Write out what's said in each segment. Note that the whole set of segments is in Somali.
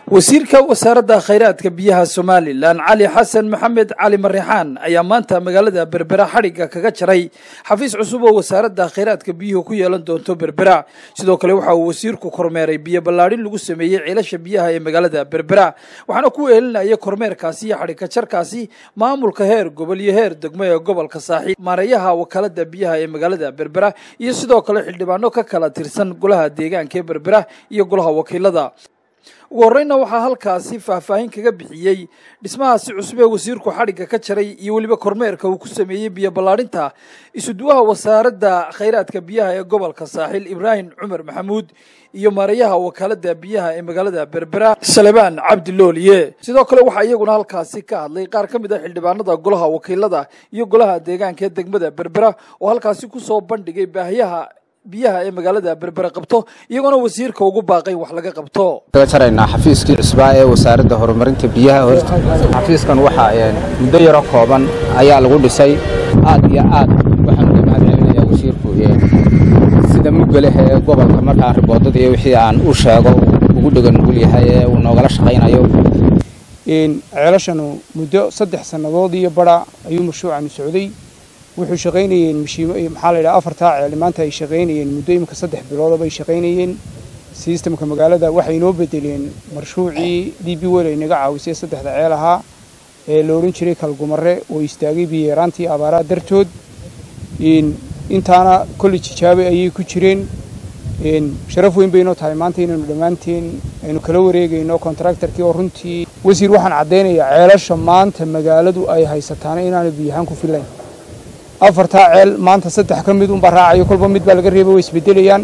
wasiirka wasaaradda khayraadka biyaha somalilan cali xasan maxamed cali marixaan ayaa maanta magaalada berbera xadhigga kaga jaray xafiis cusub oo wasaaradda khayraadka biyuhu ku yeelan doonto berbera sidoo kale waxa uu wasiirku kormeeray biyo ballaadhin lagu sameeyey ceelasha biyaha ee magaalada berbera waxaana ku eelinaya kormeerkaasi iyo xadhigka jarkaasi maamulka heer gobol iyo heer degmo ee gobolka saaxiib maareeyaha wakaalada biyaha ee magaalada berbera iyo sidoo kale xildhibaano ka kala tirsan golaha deegaanka ee berbera iyo golaha wakiilada ugu horreynna waxaa halkaasi faahfaahin kaga bixiyey dhismahaasi cusub ee wasiirku xadhigga ka jaray iyo weliba kormeerka uu ku sameeyey biyo ballaadhinta isuduwaha wasaaradda khayraadka biyaha ee gobolka saaxiil ibraahim cumar maxamuud iyo maareeyaha wakaalada biyaha ee magaalada berbera salebaan cabdi looliye sidoo kale waxaa iyaguna halkaasi ka hadlay qaar ka mid ah xildhibaanada golaha wakiilada iyo golaha deegaanka ee degmada berbera oo halkaasi kusoo bandhigay baahiyaha biyaha ee magaalada berbera qabto iyagoona wasiirka ugu baaqay wax laga qabto kaga jaraynaa xafiiskii cusbaa ee wasaaradda horumarinta biyaha horta xafiiskan waxaa muddo yaro kooban ayaa lagu dhisay aad iyo aad waxaan uga mahad celinayaa wasiirku sida muggaleh ee gobolka markaa riboodadii wixii aan u sheego ugu dhegan nugul yahay ee uu noogala shaqaynayo ceelashanu muddo saddex sannadood iyo bara ayuu mashruucanu socday wuxuu shaqaynayeen mashiimo maxaa la yidhaha afartaa ceel maanta ay shaqaynayeen muddo imika saddex biloodaba ay shaqaynayeen sistamka magaalada waxay inoo bedeleen marshuucii d b wel ay naga caawisay saddexda ceel ahaa ee la odhan jiray kalgumare oo istaagay biyeeraantii abaaraha dartood intaana kolley jijaabe ayay ku jireen sharaf weyn baynoo tahay maanta inaynu dhammaanteen aynu kala wareegayno kontraktarkii oo runtii wasiir waxaan caddaynayaa ceelasha maanta magaaladu ay haysataana inaanay biyahaan ku filayn afartaa ceel maanta saddex ka mid unbaa raacayo kolba mid baa laga reebay way isbedelayaan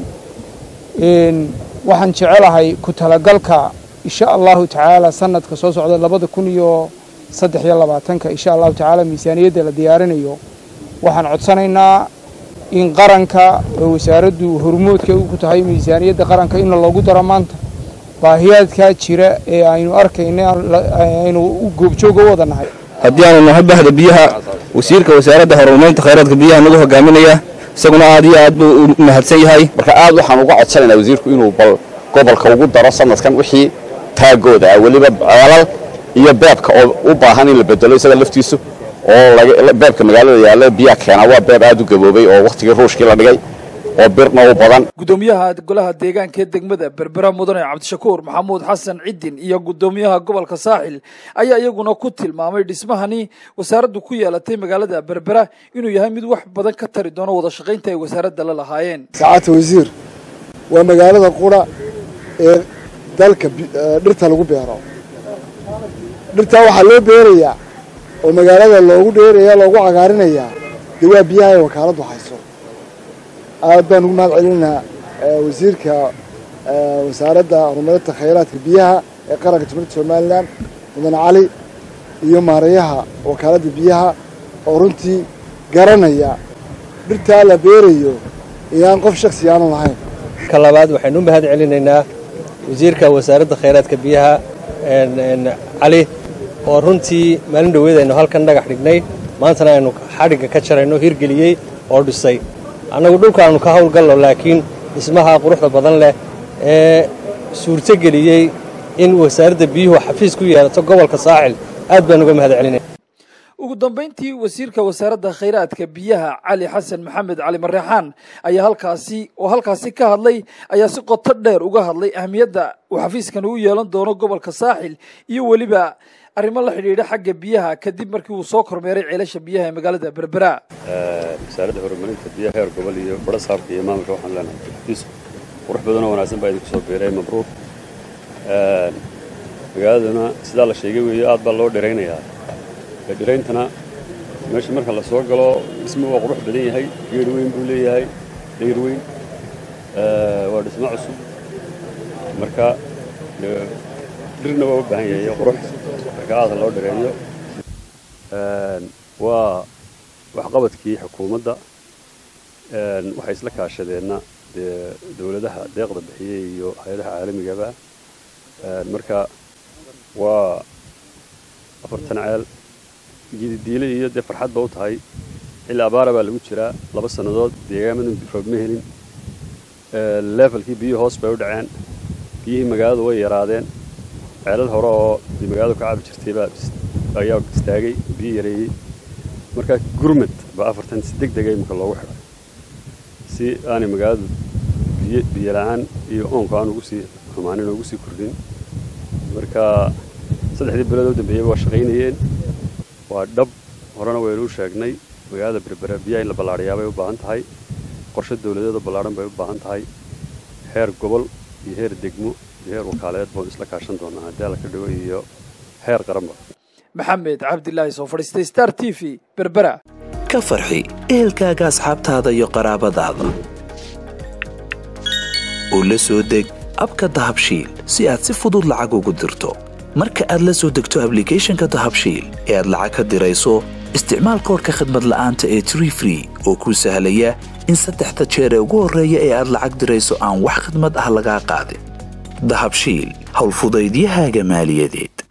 waxaan jecelahay ku talagalka insha allahu tacaala sanadka soo socda labada kun iyo saddex iyo labaatanka insha allahu tacaala miisaaniyadda la diyaarinayo waxaan codsanaynaa in qaranka oo wasaaraddu hormoodka ku tahay miisaaniyadda qaranka in loogu daro maanta baahiyaadkaa jira ee aynu arkayna aynu goobjooga u wada nahay haddii aanu nahay bahda biyaha wasiirka wasaaradda horumarinta khayraadka biyaha nagu hogaaminaya isaguna aad iyo aad buu u mahadsan yahay marka aad waxaan uga codsanaynaa wasiirku inuu bal gobolka ugu daro sanadkan wixii taagooda ah weliba ceelal iyo beebka oo u baahan in la bedelo isaga laftiisu oo beebka magaalada yaalla biyaha keenaa waa beeb aad u gaboobay oo wakhtigii ruushkii la dhigay oo birna u badan gudoomiyaha golaha deegaanka ee degmada berbera mudane cabdishakuur maxamuud xasan cidin iyo gudoomiyaha gobolka saaxil ayaa iyaguna ku tilmaamay dhismahani wasaaraddu ku yeelatay magaalada berbera inuu yahay mid wax badan ka tari doono wada shaqaynta ay wasaaradda la lahaayeen saacadta wasiir waa magaalada qura ee dalka dhirta lagu beero dhirtaa waxaa loo beerayaa oo magaalada loogu dheeraya loogu cagaarinayaa dee waa biyaha ay wakaaladdu hayso aad baan ugu mahad celinaynaa wasiirka wasaaradda horumarinta khayraadka biyaha ee qaranka jumhuuriyadda somalilan mudane cali iyo maareeyaha wakaaladda biyaha oo runtii garanaya dhirtaa la beerayo iyaan qof shaksi aanu lahayn ka labaad waxaynu u mahad celinaynaa wasiirka wasaaradda khayraadka biyaha cali oo runtii maalin dhoweed aynu halkan dhagax dhignay maantana aynu xadhigga ka jarayno hirgeliyey oo dhisay annagu dhulkaannu ka hawlgallo laakiin dhismaha quruxda badan leh ee suurtogeliyey in wasaaradda biyuhu xafiis ku yeelato gobolka saaxil aad baan uga mahad celinay ugu dambayntii wasiirka wasaaradda khayraadka biyaha cali xasan maxamed cali marreexaan ayaa halkaasi oo halkaasi ka hadlay ayaa si qoto dheer uga hadlay ahmiyadda uu xafiiskan u yeelan doono gobolka saaxil iyo weliba arrimo la xidhiidha xagga biyaha kadib markii uu soo kormeeray ceelasha biyaha ee magaalada berbera wasaaradda horumarinta biyaha heer gobol iyo badha saabka iyo maamulka waxaan leenahay xafiis qurux badanoo wanaagsan baa idinku soo biiray mabruuq magaaladuna sidaa la sheegay weeyo aad baa loo dhiraynayaa dhirayntana meesha marka la soo galo dhismo waa qurux badan yahay geer weyn buu leeyahay dayr weyn waa dhismo cusub marka dhirna waa u baahan yahay qurux marka aada loo dhireeyo waa waxqabadkii xukuumadda waxay isla kaashadeenna dee dowladaha deeqda bixiyey iyo hay-adaha caalamigaba marka waa afartan ceel gididiile iyo dee farxadba u tahay xilli abaara baa lagu jiraa laba sannadood deegaamadan roob ma helin levelkii biyuhu hoos bay u dhaceen biyihii magaaladu way yaraadeen ceelal hore oo magaaladu ka cabi jirtay baa ayaa istaagay biyo yareeyey marka gurmad baa afartan si deg dega imika loogu xidhay si aanay magaaladu biyo biyo la-aan iyo oonku aan ugu sii xumaanin oo ugu sii kordhin marka saddexdii bilood u dambeeyey waa shaqaynayeen waa dhab horena waynu u sheegnay magaalada berbera biyaha in la ballaadhiyaa bay u baahan tahay qorshe dawladeed oo ballaadhan bay u baahan tahay heer gobol iyo heer degmo iyo heer wakaaleed boon isla kaashan doonaa haddii alla ka dhigo iyo heer qaranba maxamed cabdilaahi soo fadhiistay star t v berbera ka farxi ehelkaaga asxaabtaada iyo qaraabadaada oo la soo deg abka dahabshiil si aad si fudud lacag ugu dirto marka aad la soo degto ablicathonka dahabshiil ee aad lacag ka dirayso isticmaal koorka khadmad la'aanta ee tree free oo kuu sahlaya in saddexda jeer ee ugu horreeya ee aad lacag dirayso aan wax khidmad ah lagaa qaadin dahabshiil howlfudaydiyahaaga maaliyadeed